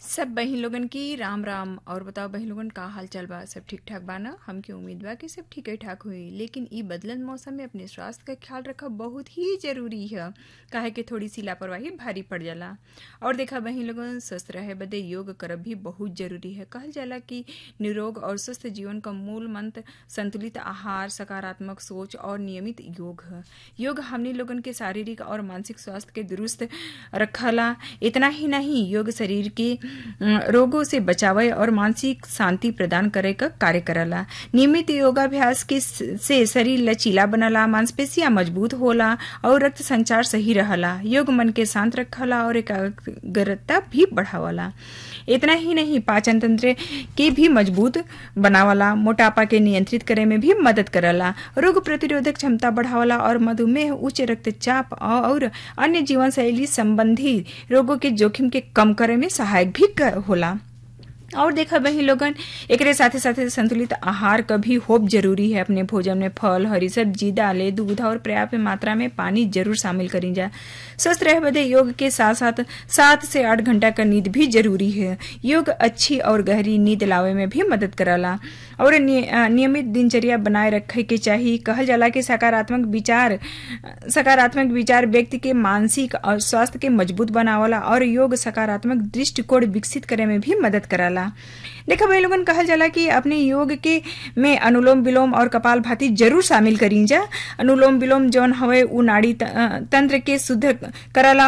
सब बहिन लोगन की राम राम और बताओ बहिन लोगन का हाल चाल बा सब ठीक ठाक बा ना हमके उम्मीद बा कि सब ठीक ही ठाक हुई लेकिन ई बदलन मौसम में अपने स्वास्थ्य का ख्याल रखब बहुत ही जरूरी है काहे कि थोड़ी सी लापरवाही भारी पड़ जाला और देखा बहिन लोगन स्वस्थ रहे बदे योग करब भी बहुत जरूरी है कहल जाला कि निरोग और स्वस्थ जीवन का मूल मंत्र संतुलित आहार सकारात्मक सोच और नियमित योग है योग हमने लोगन के शारीरिक और मानसिक स्वास्थ्य के दुरुस्त रखला इतना ही नहीं योग शरीर के रोगों से बचावे और मानसिक शांति प्रदान करे का कार्य करला नियमित योगाभ्यास के से शरीर लचीला बनला मांसपेशियां मजबूत होला और रक्त संचार सही रहला योग मन के शांत रखला और एकाग्रता भी बढ़ावला इतना ही नहीं पाचन तंत्र के भी मजबूत बनावला मोटापा के नियंत्रित करे में भी मदद करला रोग प्रतिरोधक क्षमता बढ़ावला और मधुमेह उच्च रक्तचाप और अन्य जीवन शैली संबंधी रोगों के जोखिम के कम करे में सहायक भी होला और देखा बही लोगन एक साथे साथे संतुलित आहार का भी होप जरूरी है अपने भोजन में फल हरी सब्जी दालें दूध और पर्याप्त मात्रा में पानी जरूर शामिल करी जाए स्वस्थ रह बदे योग के साथ साथ सात से आठ घंटा का नींद भी जरूरी है योग अच्छी और गहरी नींद लावे में भी मदद करला और नियमित दिनचर्या बनाए रखे के चाहिए कहल जाला कि सकारात्मक विचार सकारात्मक विचार व्यक्ति के मानसिक और स्वास्थ्य के मजबूत बनावला और योग सकारात्मक दृष्टिकोण विकसित करे में भी मदद कराला देखा भाई लोगन कहल जाला कि अपने योग के में अनुलोम विलोम और कपाल भाती जरूर शामिल करी जा अनुलोम विलोम जौन हवे उ नाड़ी तंत्र के शुद्ध करला